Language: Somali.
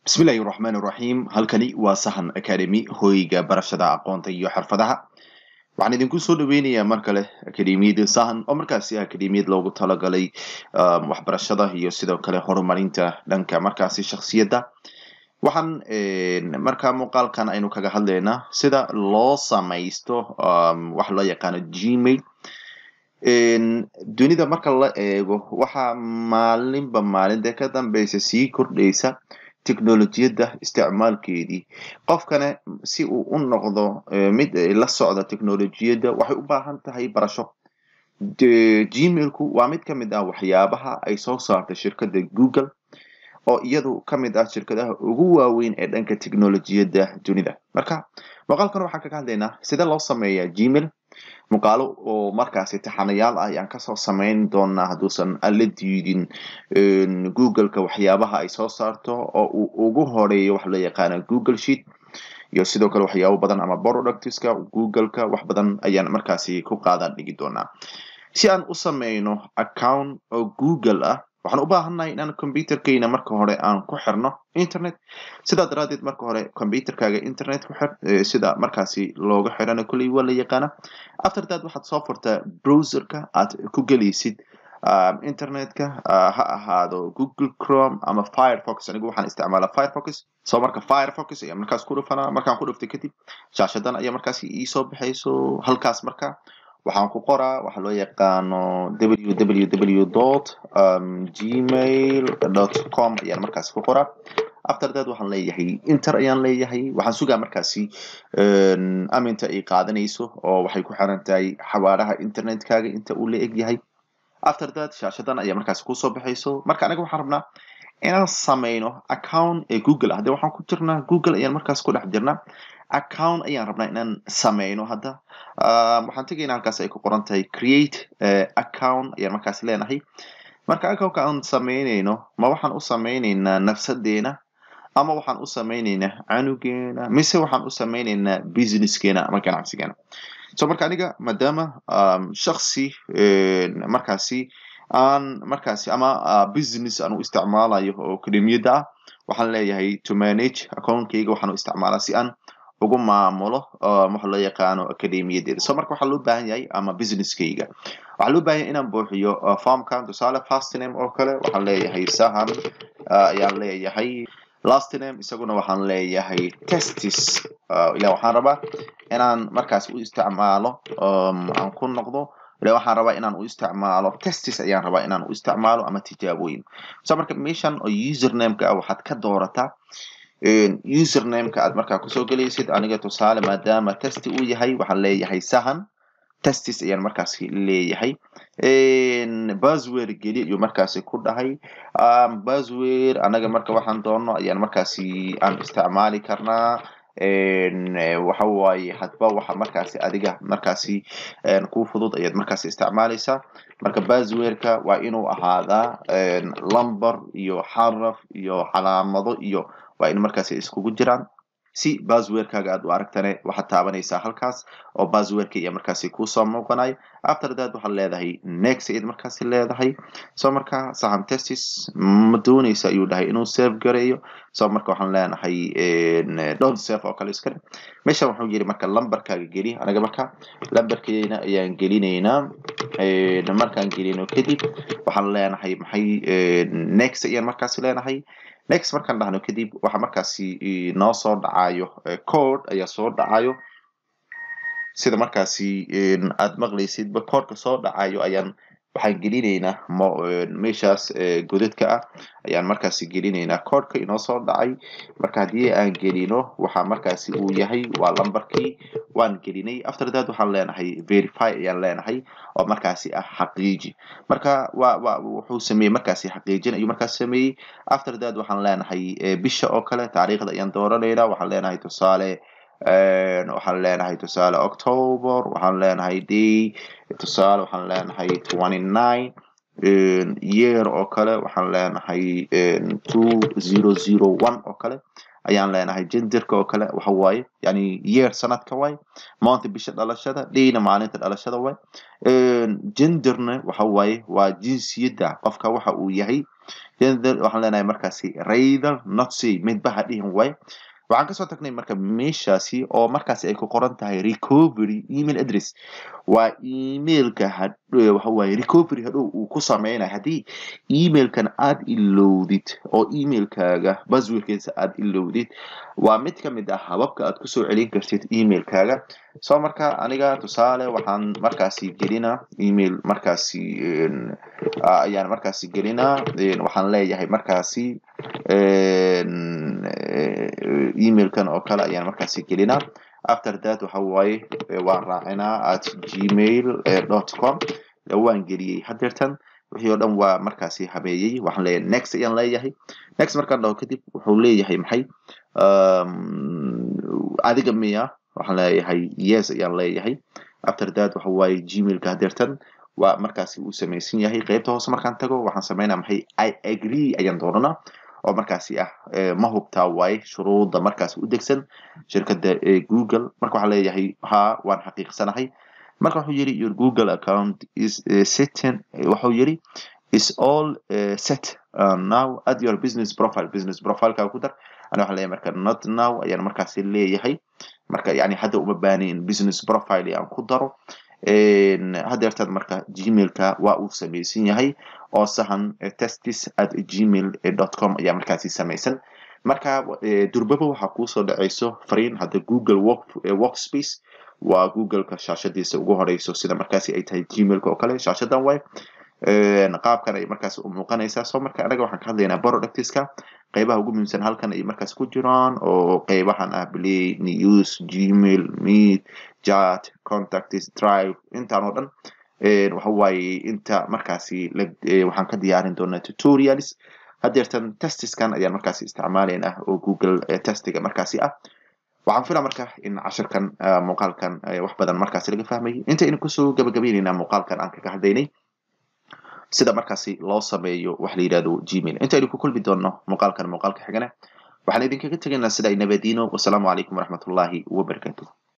bismillahi raxmaan raxiim halkani waa sahan academy hoyga barashada aqoonta iyo xirfadaha waxaan idinku soo dhaweynayaa mar kale akademiyada sahan oo markaasi akademiyad loogu talagalay waxbarashada iyo sidoo kale horumarinta dhanka markaasi shaksiyadda waxaan markaa muuqaalkan aynu kaga hadlaynaa sida loo samaysto waxa loo yaqaano gmail dunida marka la eego waxaa maalinba maalinta ka dambeysa sii kordhaysa technolojiyadda isticmaalkeedii qofkana si uu u noqdo mid la socda technolojiyadda waxay u baahan tahay barasho gmailku waa mid ka mid ah waxyaabaha ay soo saartay shirkadda google oo iyadu ka mid ah shirkadaha ugu waaweyn ee dhanka technolojiyadda dunida marka muuqaalkan waxaan kaga hadlaynaa sida loo sameeyaa gmail muuqaalo oo markaasi taxanayaal ah ayaan kasoo samayn doonaa hadduusan alla diidin googleka waxyaabaha ay soo saarto oo uu ugu horeeyo waxa loo yaqaana google sheet iyo sidoo kale waxyaabo badan ama productska googleka wax badan ayaan markaasi ku qaadan dhigi doonaa si aan u sameyno account oo google ah waxaan u baahannahay inaan computerkeyna marka hore aan ku xirno internet sidaa daraadeed marka hore computerkaaga internet ku xir sida markaasi looga xirana kolley waa la yaqaana after that waxaad soo furtaa browserka aad ku gelaysid internetka ha ahaado google chrome ama firefox anigu waxaan isticmaalaa firefox so marka firefox ayaa markaas ku dhufanaa markaan ku dhuftay kadib shaashadan ayaa markaasi iisoo baxayso halkaas marka waxaan ku qoraa waxa loo yaqaano www dot gmail dot com ayaan markaasi ku qoraa after that waxaan leeyahay inter ayaan leeyahay waxaan sugaa markaasi aminta ay qaadanayso oo waxay ku xiran tahay xawaaraha internetkaaga inta uu la eg yahay after that shaashadan ayaa markaasi kusoo baxayso marka anaga waxaan rabnaa inaan sameyno account ee google ah hadee waxaan ku jirnaa google ayaan markaas ku dhex jirnaa account ayaan rabnaa inaan sameyno hadda waxaan tegaynaa halkaas ay ku qoran tahay create account ayaan markaas leenahay marka accountka aan sameyneyno ma waxaan u sameyneynaa nafsadeena ama waxaan u sameyneynaa canugeena mise waxaan u sameyneynaa businesskeena ama ganacsigeena so marka aniga maadaama shaksi markaasi aan markaasi ama business aan u isticmaalayo oo akademiyadda ah waxaan leeyahay to manage accountkeyga waxaan u isticmaalaa si aan ugu maamulo waxa loo yaqaano akademiyadeeda so marka waxaa loo baahan yahay ama businesskeyga waxaa loo baahan yahay inaan buuxiyo formkan tusaale fastname oo kale waxaan leeyahay sahan ayaan leeyahay lastname isaguna waxaan leeyahay testis ila waxaan rabaa inaan markaas u isticmaalo aan ku noqdo ila waxaan rabaa inaan u isticmaalo testis ayaan rabaa inaan u isticmaalo ama tijaabooyin so marka meeshan oo usernameka ah waxaad ka doorataa usernameka aad markaa kusoo gelaysid aniga tusaale maadaama testi uu yahay waxaan leeyahay sahan testis ayaan markaasi leeyahay baswer geli ayuu markaasi ku dhahay baswer anaga marka waxaan doono ayaan markaasi aan isticmaali karnaa waxa waaye hadba waxa markaasi adiga markaasi ku fudud ayaad markaasi isticmaaleysaa marka baswerka waa inuu ahaadaa lumber iyo xaraf iyo calaamado iyo waa in markaasi iskugu jiraan si baswerkaaga aad u aragtane waxaad taabanaysaa halkaas oo baswerka iyo markaasi kusoo muuqanayo after that waxaad leedahay next ayaad markaasi leedahay so marka sahan testis ma dooneysa ayuu dhahay inuu save gareeyo so marka waxaan leenahay don save oo kale iskale meeshan wuxuu yiri marka lamberkaaga geli anaga marka lamberkeena ayaan gelinaynaa markaan gelino kadib waxaan leenahay maxay next ayaan markaasi leenahay next markaan dhahno kadib waxa markaasi noo soo dhacayo code ayaa soo dhacayo sida markaasi aad maqlaysidba codeka soo dhacayo ayaan waxaan gelinaynaa meeshaas godadka ah ayaan markaasi gelinaynaa codeka inoo soo dhacay marka haddii aan gelino waxa markaasi uu yahay waa lamberkii waan gelinay after that waxaan leenahay verify ayaan leenahay oo markaasi ah xaqiiji marka wa wa wuxuu sameeyey markaasi xaqiijin ayuu markaas sameeyey after that waxaan leenahay bisha oo kale taariikhda ayaan dooranaynaa waxaan leenahay tusaale waxaan leenahay tusaale october waxaan leenahay day tusaale waxaan leenahay twenty nine year oo kale waxaan leenahay two zero zero one oo kale ayaan leenahay genderka oo kale waxa waaye yani year sanadka waaye month bisha dhalashada dayna maalinta dhalashada waaye genderna waxa waaye waa jinsiyadda qofka waxa uu yahay gender waxaan leenahay markaasi rather not say midba ha dhihin waaye waxaan kasoo tagnay marka meeshaasi oo markaasi ay ku qoran tahay recovery email address waa emailka waxa waaye recovery hadhow uu ku sameynayo haddii emailkan aad ilowdid oo emailkaaga baswirkiisa aad ilowdid waa mid ka mid ah hababka aad kusoo celin kartid emailkaaga so marka aniga tusaale waxaan markaasi gelinaa email markaasi ayaan markaasi gelinaa waxaan leeyahay markaasi emailkan oo kale ayaan markaasi gelinaa after that waxa waaye waan raacinaa at gmail dot com waan geliyey hadeertan wixii oo dhan waa markaasi habeeyey waxaan leeyahay next ayaan leeyahay next markaan dhaho kadib wuxuu leeyahay maxay adiga miya waxaan leeyahay yes ayaan leeyahay after that waxa waaye gmailka hadeertan waa markaasi uu samaysan yahay qeybta hoose markaan tago waxaan sameynaa maxay i agree ayaan doonanaa oo markaasi ah ma hubtaa waaye shuruudda markaasi u degsan shirkadda google marka waxaa leeyahay ha waan xaqiiqsanahay marka wuxuu yidhi your google account is setting wuxuu yidhi is all uh, set uh, now add your business profile business profileka ku dar ana waxaan leeyahay marka not now ayaan markaasi leeyahay marka yani hadda uma baanayn business profile aan ku daro hadeertan marka gmailka waa uu samaysan yahay oo sahan testis at gmail dot com ayaa markaasi samaysan marka durbaba waxaa kuusoo dhaceyso fariin hadda google work workspace waa googleka shaashadiisa ugu horeyso sida markaasi ay tahay gmailka oo kale shaashadan way qaabkan ay markaasi u muuqanaysaa so marka anaga waxaan ka hadlaynaa productiska qeybaha ugu muhiimsan halkan ay markaas ku jiraan oo qeybahan ah play news gmail meet chat contacts drive intaan oo dhan waxa waaye inta markaasi waxaan ka diyaarin doonaa tutorials hadeertan testiskan ayaan markaasi isticmaalaynaa oo google testiga markaasi ah waxaan filaa marka in cashirkan muuqaalkan wax badan markaasi laga fahmayay intaynu kusoo gabagabaynaynaa muuqaalkan aan kaga hadlaynay sida markaasi loo sameeyo wax la yidhahdo gmail intaynu ku kulmi doonno muuqaalkan muuqaalka xigane waxaan idinkaga tegaynaa sida ay nabadiino wasalaamu calaykum waraxmatullaahi wabarakatuh